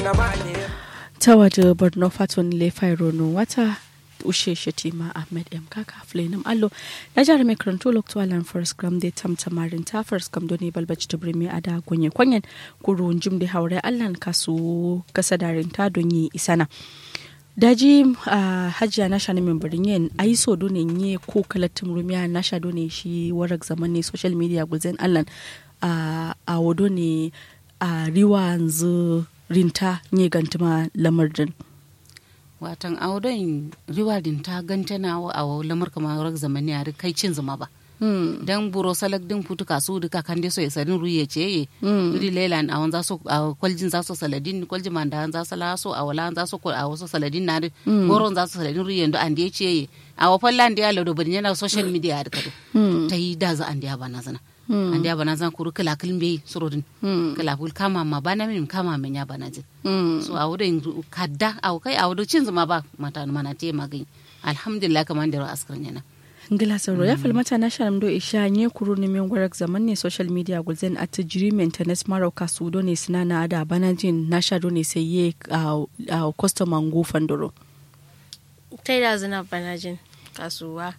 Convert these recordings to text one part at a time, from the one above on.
ta waje borno faton lefai rono wata ushe shatima ahmed m kaka flenim allo na jihar mai karanto loktualan first gram da tamtamarin ta first gram doni balbaci ta birni a da gonye kwanyen kuru jim da haure allan kasu kasadarin ta don yi isana daji uh, hajiya na sha min birin yin a yi so dole yi ko kalatin rumiya na sha dole shi warak zaman ne social media guzen allan uh, a wado ne a uh, riwa yanzu rinta ne gantuma lamardin watan audon riwadin ta gantana a lamar kamar zamani a kai cin zuma ba dan buro salak din putu kasu duka kan so ya sarin ruye ce ye ri lelan a wanza so a kwaljin za so saladin kwaljin manda za so laso a wala za so a wasu saladin na goron za so saladin ruye ndo an ce ye a wa fallan da ya lado bari yana social media da kado ta yi da za an da bana zana an da bana zan kuru kala kilin bai surodin kala kul kama ma bana min kama min ya bana jin so a wurin kadda a kai a wurin cin zuma ba mata mana te magani alhamdulillah kamar da askarin yana ngila sauro ya falmata na sharam do isha nye kuru ni min gwarak zaman ne social media gulzen at jiri maintenance maro kasu do ne sina na ada banajin na sha do ne sai ye a customer ngu fandoro tai da zina banajin kasuwa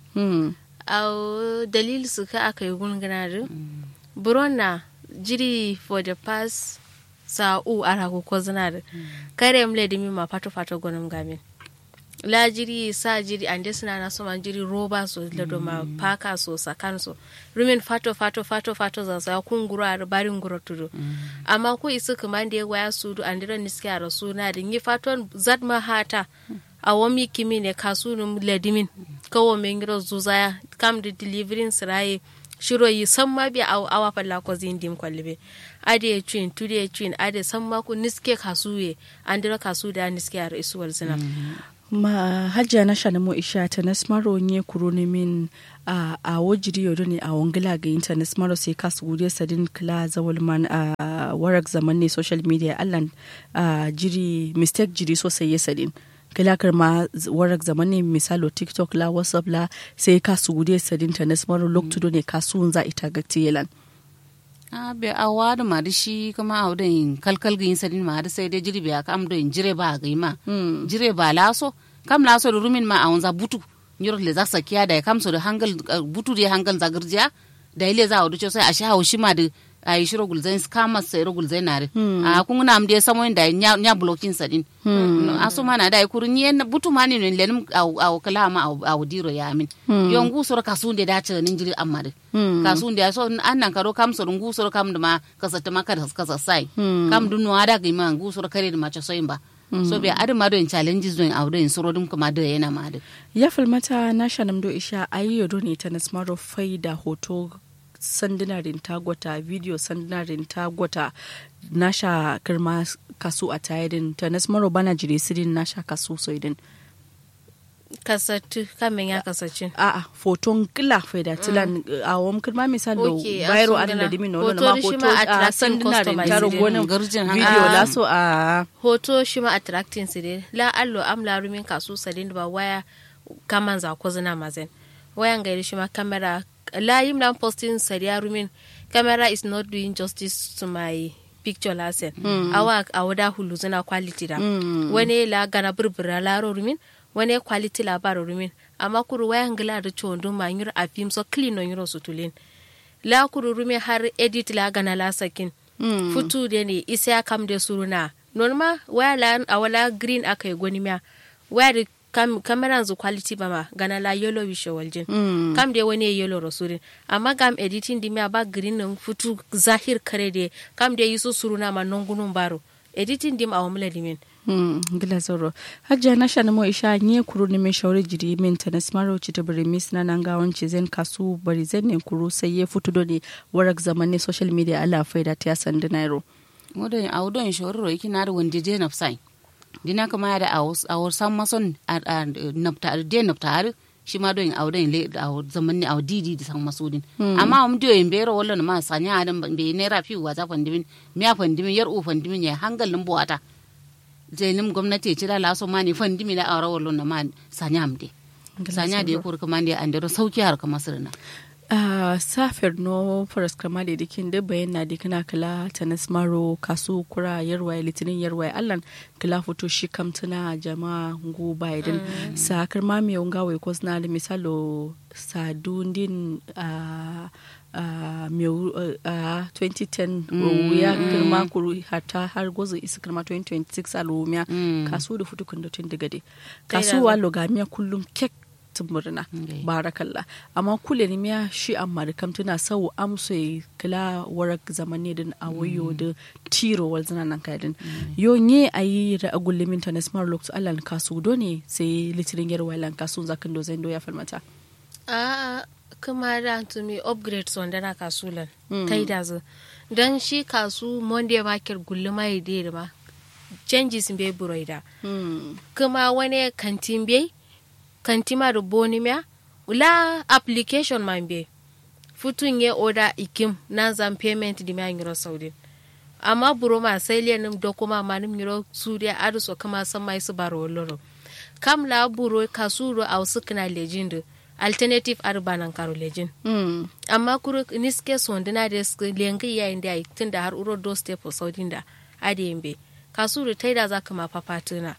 a dalil su ka aka yi gungunarin buron na jiri for the past sa'u ara ko zinar kare mle dimi ma fato fato gonum gamin la jiri sa jiri ande suna na so man jiri roba so la do ma paka so sakan so rumin fato fato fato fato za sa kun gura ar barin gura tudu amma ko isu kuma ande waya su du ande ran niski ara suna da ni faton zat ma hata a wami kimi ne kasunum ledimin kawo men giro zuzaya kam da delivering siraye shiro yi san ma bi a awa falla ko zindim kwalbe ade twin tude twin ade san ma ku niske kasuye andira kasu da niske ar isuwal zina ma hajja na shana mo isha ta na smaro nye kuro ne min a a wajiri yodo ne a wangila ga inta na smaro sai kasu gude sadin kila zawal man a warak zaman ne social media allan a jiri mistake jiri sosai ya sadin kilakar ma warak zaman ne misalo tiktok la whatsapp la sai kasu gude sadin ta na smaro loktudo ne kasu za ita ga tiyelan a be a wadu ma da shi kuma a wadin kalkal ga yin sadin ma da sai dai jiri be aka am do jire ba ga ma jire ba laso kam laso da rumin ma a wanza butu nyoro le za sakiya da kam so da hangal butu da hangal za girjiya da ile za a wuce sai a sha haushi ma da a yi shiro gulzai kama sai ro gulzai nare a kun na amde samo da nya nya blocking sadin a so mana da kuru nye butu ma ne ne lenim a kala ma a wudiro ya amin yongu so ka sun da dace nin jiri amma da ka sun da so annan karo kam so ngu so kam da ma kasata ma ka kasa sai kam dun no ada ga ma ngu so kare da ma so ba so bai adi ma don challenges don a don soro dum kuma da yana ma da ya falmata na shanam do isha ayi yodo ne ta nasmaro faida hoto sandinarin tagwata video sandinarin tagwata nasha kirma kasu a tayadin ta nasmaro bana jire sirin nasha kasu soidin kasatu kamin ya kasace a a foton kila faida tilan a wam kirma misal do bayro an da dimi no ma hoto a sandinarin taro gonan video laso a hoto shi ma attracting sidin la allo am la rumin kasu sadin ba waya kaman za ko zina mazen wayan gairi shi ma kamera layim dan posting sariya rumin camera is not doing justice to my picture lasen mm. awa awada hulu zana quality da mm. wani la gana burbura laro rumin wani quality labaro rumin amma kuru wayan gila da chondo ma yur a film so clean on yuro sutulin la kuru rumin har edit la gana la sakin mm. futu de ne isa ya kam de suruna norma waya la awala green akai goni miya waya da kam kameran zu quality ba ma gana la yellow wishe waljin mm. kam de wani yellow rasurin amma gam editing di mi ba green nan futu zahir kare de kam de yusu suruna ma nongunun baro editing dim awon mula dimin Hmm, gila zoro hajja na shana mo isha nye kuru ni min shauri jiri min ta nasmaro ci ta bari mis na nan gawon ci zen kasu bari zen ne kuru sai ya futu do ne warak zaman ne social media ala faida ta sandi nairo modon awdon shorro ikina da wanda je nafsai dina kama da awar san mason nafta de nafta shi ma don awdon le awar zaman ne awar didi da san masudin amma am dio in bero wallo ma sanya adam be ne rafi wa za fandimin miya fandimin yar u fandimin ya hangalin buwata zenim gwamnati ci da laso ma ni fandimi da awar wallo na ma sanya am de sanya da ya kuri kuma da andero sauki har kama sirna Uh, safir no faras kama da dikin da bayan na dikina kala tanis maro kasu kura yarwa litinin yarwa allan kala foto shi kamtuna jama'a ngu biden mm. sa karma mai unga wai kos na misalo sadundin uh, uh, uh, 2010 mm. ya kirma kuru hata har gozo isa kirma 2026 a rumiya mm. kasu da futu kundotin daga dai kasuwa logamiya kullum kek murna Okay. barakallah amma kule ni miya shi amma da kam tuna sau amso yi kila warak zamani din a wayo da tiro wal zana nan kaidin yo nye ayi ra agulle min tanes mar lokto allan kasu do ne sai litirin yar wailan kasu zakin do zendo ya falmata a kuma da tumi upgrade son dana kasulan Mm. kai da zu don shi kasu monday market gulluma ya da ma changes bai buroida hmm kuma wani kantin bai kantima da bonimia ula application man bai futun ya oda ikim na zan payment di ma ngiro saudi amma buro ma sai lenin da kuma ma nim ngiro suriya adu so kama san mai su baro loro kam la buro kasuro au sukna legend alternative urban karo legend hmm amma kuro niske sondina da sk- lengi ya inda ai tunda har uro do step saudi da ade yimbe kasuru taida zaka ma papatuna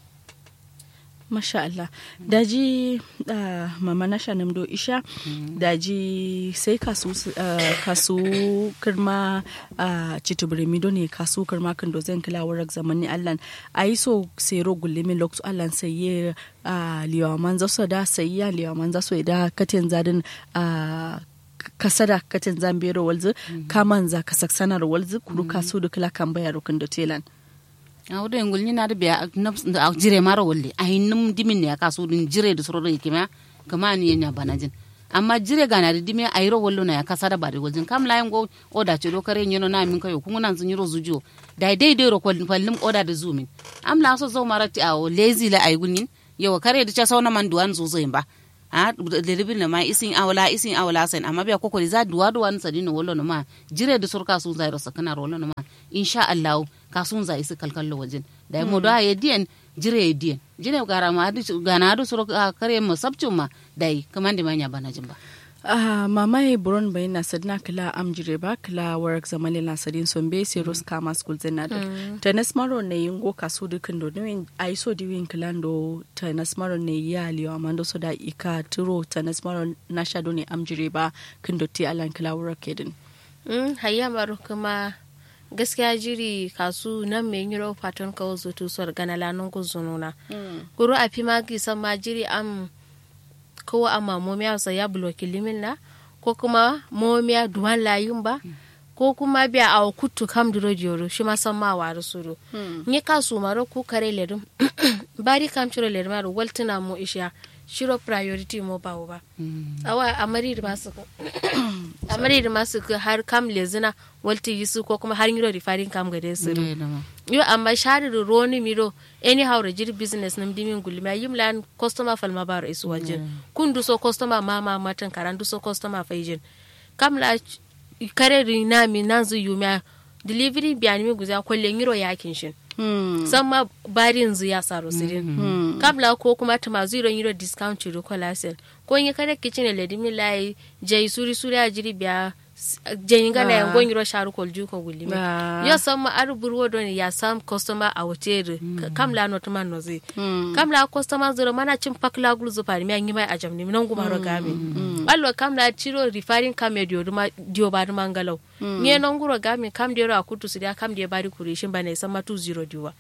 Masha Allah. Daji uh, mama na shanim do isha daji sai kasu uh, kasu kirma uh, citubirimi do ne kasu kirma kan do zan kila warak zamani Allah ayi so sero gullimin loktu Allah sai ye uh, liwa manza so da sai ya liwa manza so da katin zadin uh, kasada katin zambero walzu kamanza kasaksanar walzu kuru kasu da kila kan bayar kan do telan. a wudo ngul ni na da biya a jire mara wolle a hinnum dimin ne ka su din jire da soro kima kama ni nya banajin amma jire ga na da dimi a yiro wollo na ya kasa da bari wajin kam layin go oda ce do kare nyono na min kayo kun nan sun yiro zujo dai dai dai ro kwallin fallim oda da zumin am la so zo marati a lazy la ay gunin yawa kare da cha sauna man duwan zo zo ba a da ribin na ma isin awla isin awla sen amma biya kokori za duwa duwan sadino wollo no ma jire da surka su zairo sakana rollo no ma insha Allah ka sun za isi kalkallo wajen da mo da ya diyan jire ya diyan jire gara ma adu gana adu suro ka kare mo sabcin ma dai kaman da manya bana jin ba Ah, mama e buron bai na sadna kila amjire ba kila warak zamani na sadin sombe se ros kama school zena da tenis maro ne yingo kasu dukin do ne ai so di win kilando tenis maro ne ya liyo amando so da ika turo tenis maro na shado ne amjire ba kin do ti alan kila warak kedin Mm, hayya maru kuma gaskiya jiri kasu nan mai yiro fatan kawo zutu suwar gana lanun guzununa. Guru a fi magi san ma jiri am kawo amma momiya sa ya bloki limin na ko kuma momiya duwan layin ba ko kuma biya a kutu kam duro joro shi ma san ma waru suru. Ni kasu maro ku kare ledum bari kam ciro ledum maro waltuna mu isha shiro priority mo ba ba. Awa amari da masu amari da masu har kam lezina walti yisu ko kuma har yiro rifarin kam gade suru. yo amma shari da roni miro anyhow da jiri business nam dimin gulma yim lan customer falma baro isu wajen kun duso customer mama matan karan duso customer faijin kam la kare ri na mi nan zu yuma delivery biya mi guza kwalle ngiro yakin shin san ma barin zu ya saro sirin kam la ko kuma tuma zero ngiro discount chiro kolasen ko nyi kare kitchen le dimi lai jai suri suri a jiri biya jenyi gana yan gon yiro sharu kol juko gulimi Ah. yo sam ma ar burwo don ya sam customer a wotere kam la not man nozi kam la customer zuro mana cin pakla gulu zu fari mi an yi mai ajam ni nan gumaro gami allo kam la ciro referring kam e dio duma dio ba duma ngalaw nye non guro gami kam dio a kutu sidia kam dio bari kuri shin bane sam ma 20 diwa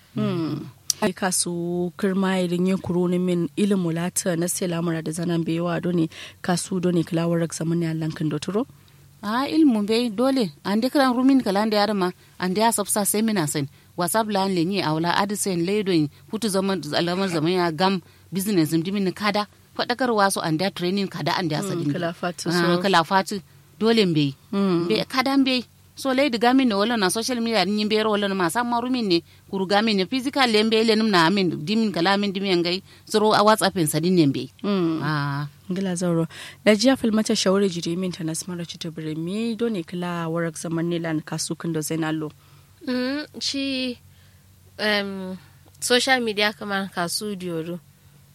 ai kasu kirma irin yin kuro ni min ilimu lata na sai lamura da zanan bewa do ne kasu do ne kila warak zamani allan kin do turo a ilmu be dole ande kran rumin kala ande arma ande asabsa semina sen whatsapp la an lenye awla adisen ledo hutu zaman alamar zaman ya gam business dimin kada fadakar wasu ande training kada ande asadin kila fatu Ah, so kala fatu dole mbe be kada mbe so leydi gamin ne wala na social media ni mbe wala na masa marumin ne kuru gamin ne physical le mbe le num na amin dimin kala min dimin ngai zoro a whatsapp en sadin ne mbe ah ngila zauro da jiya filmata shawari jiri min ta nasmara ci tubire mi do ne kila warak zamani lan kasu kin do zainalo Mm, shi um, social media kamar kasu dioru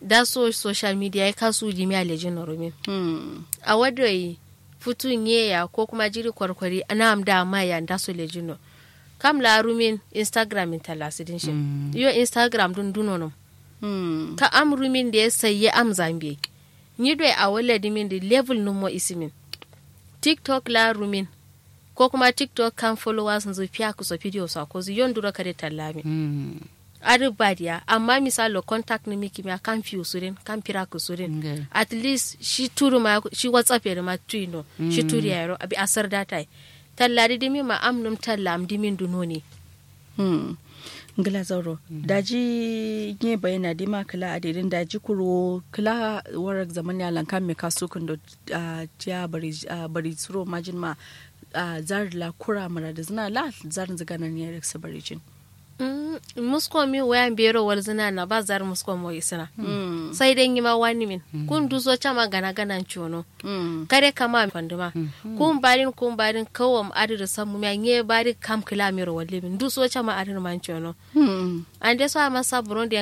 da so social media ya kasu jimi a lejin rumin Hmm. a wadda yi futun yeya ko kuma jiri kwarkwari ana am da ma ya da so lejino kam la rumin instagram in talasidin shi yo instagram dun duno no Hmm. ka am rumin da ya sayi am zambe ni do a wala dimin da level no mo isimin tiktok la rumin ko kuma tiktok kan followers nzu fiya ku so video sa ko zu yon duro kare tallami Mm. ari badiya amma misalo contact ni miki ma kan fiu surin kan pira ku surin Okay. at least shi turu ma shi whatsapp ya ma tuino shi turi ya yaro abi asar data tallari dimi ma amnum talla am dimin dunoni Hmm. ngila zauro daji nye bayana di ma kala adirin daji kuro kala warak zaman ya lanka me kasu kun do ah, tiya bari ah, bari suro majin ma ah, zar la kura mara da zina la zar zigana ne rek sabari jin Mm, musko mi wayan bero wal zina na ba zar musko mo isina sai dai ma wani min kun duso chama gana gana chono Hmm. kare kama fanduma kun barin kun barin kawam adir samu mi nye bari kam kila mi ro walle min duso chama adir man chono Hmm. ande so ama sabron